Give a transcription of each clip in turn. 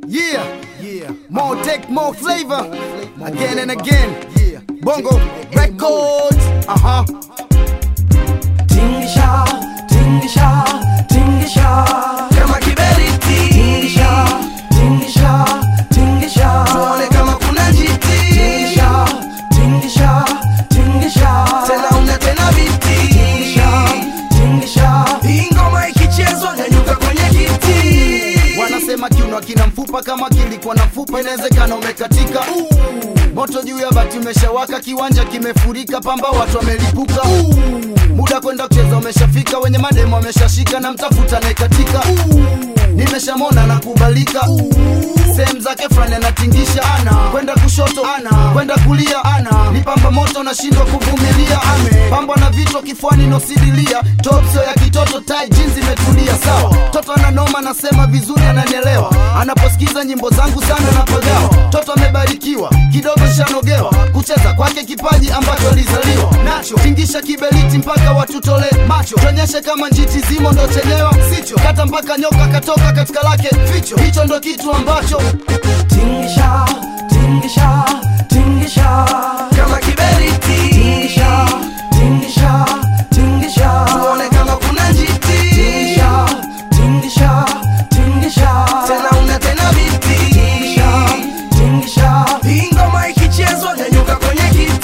Yeah, yeah. More tech, more flavor. Again and again. Yeah. Bongo Records. Uh huh. Tingisha, tingisha, tingisha kama kiberiti Tingisha, tingisha, tingisha tuone kama kuna njiti Tingisha, tingisha, tingisha tena una tena biti Tingisha, tingisha hii ngoma ikichezwa nyanyuka kwenye kiti Wanasema kiuno kina mfupa, kama kilikuwa na mfupa inawezekana umekatika. Moto juu ya bati umeshawaka, kiwanja kimefurika, pamba watu wamelipuka. Muda kwenda kucheza umeshafika, wenye mademo wameshashika na mtafuta naekatika. Nimeshamona na kubalika sehemu zake fulani anatingisha ana kwenda kushoto ana kwenda kulia ana ni pamba moto nashindwa kuvumilia ame pamba na vichwa kifuani nosidilia topsio ya kitoto tai jeans imetulia sawa toto ananoma nasema vizuri ananielewa anaposikiza nyimbo zangu sana napagawa toto amebarikiwa kidogo shanogewa kucheza kwake kipaji ambacho alizaliwa nacho tingisha kiberiti mpaka watutole macho tuonyeshe kama njiti zimo ndo chenyewa sicho kata mpaka nyoka katoka katika lake ficho hicho ndo kitu ambacho Tingisha, tingisha, tingisha kama kiberiti Tingisha, tingisha, tingisha tuone kama kuna njiti Tingisha, tingisha, tingisha tena una tena biti Tingisha, tingisha hii ngoma ikichezwa nyanyuka kwenye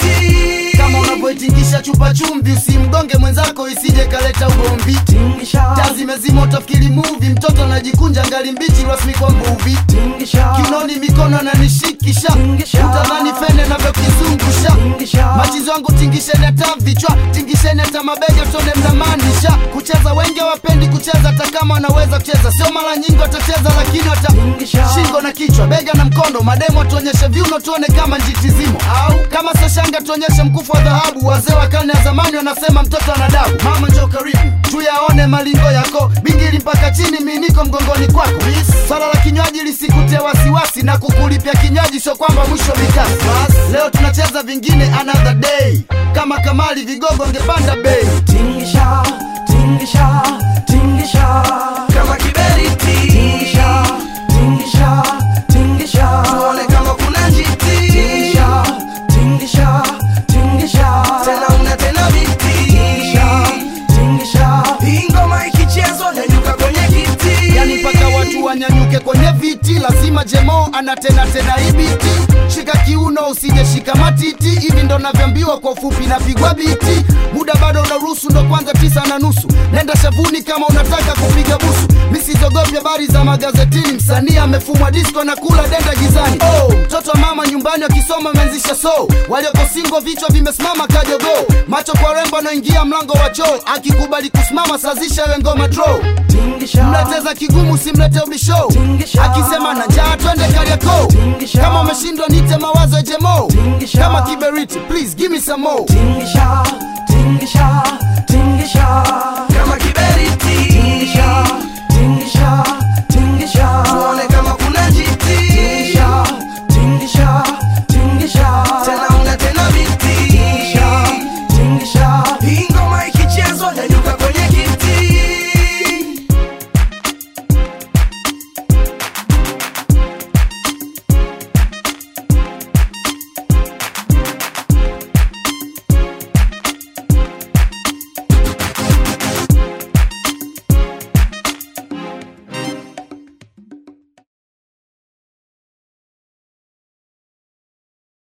kiti kama unavyoitingisha chupa chumvi usimgonge mwenzako isije kaleta ugomvi Tingisha, taa zimezima utafikiri muvi mtoto anajikunja ngali mbichi rasmi kwa mvuvi tingisha kinoni mikono ananishikisha Tingisha. utadhani fene navyokizungusha Tingisha. machizi wangu tingisheni hata vichwa tingisheni hata mabega tone mnamaanisha kucheza wengi hawapendi kucheza hata kama wanaweza kucheza sio mara nyingi watacheza lakini wata Tingisha. shingo na kichwa bega na mkondo mademo tuonyeshe viuno tuone kama njiti zimo au kama sashanga tuonyeshe mkufu wa dhahabu wazee wa karne ya zamani wanasema mtoto ana dabu mama njo karibu tuyaone malingo yako bingili mpaka chini miniko mgongoni kwako swala la kinywaji lisikutia wasiwasi na kukulipia kinywaji sio kwamba mwisho mikasi leo tunacheza vingine another day kama kamali vigogo ngepanda bei Tingisha, tingisha, tingisha kama kiberiti Tingisha, tingisha, tingisha tuone kama kuna njiti Tingisha, tingisha, tingisha tena una tena biti Tingisha, tingisha hii ngoma ikichezwa nyanyuka kwenye kiti yani mpaka watu wanyanyuke kwenye viti lazima jemo ana tena tena ibiti shika kiuno usije shika matiti hivi ndo navyoambiwa kwa ufupi napigwa biti muda bado unaruhusu ndo kwanza tisa na nusu nenda shavuni kama unataka kupiga busu misizogopi habari za magazetini msanii amefumwa disko na kula denda gizani oh, mtoto wa mama nyumbani akisoma ameanzisha so walioko singo vichwa vimesimama kajogo macho kwa rembo anaingia mlango wa choo akikubali kusimama sazisha we ngoma draw Tingisha, mleteza kigumu simlete ubisho Tingisha. akisema na njaa twende kariako Tingisha. kama umeshindwa nite mawazo ya jemo Tingisha. kama kiberiti please give me some more tingisha, tingisha, tingisha kama kiberiti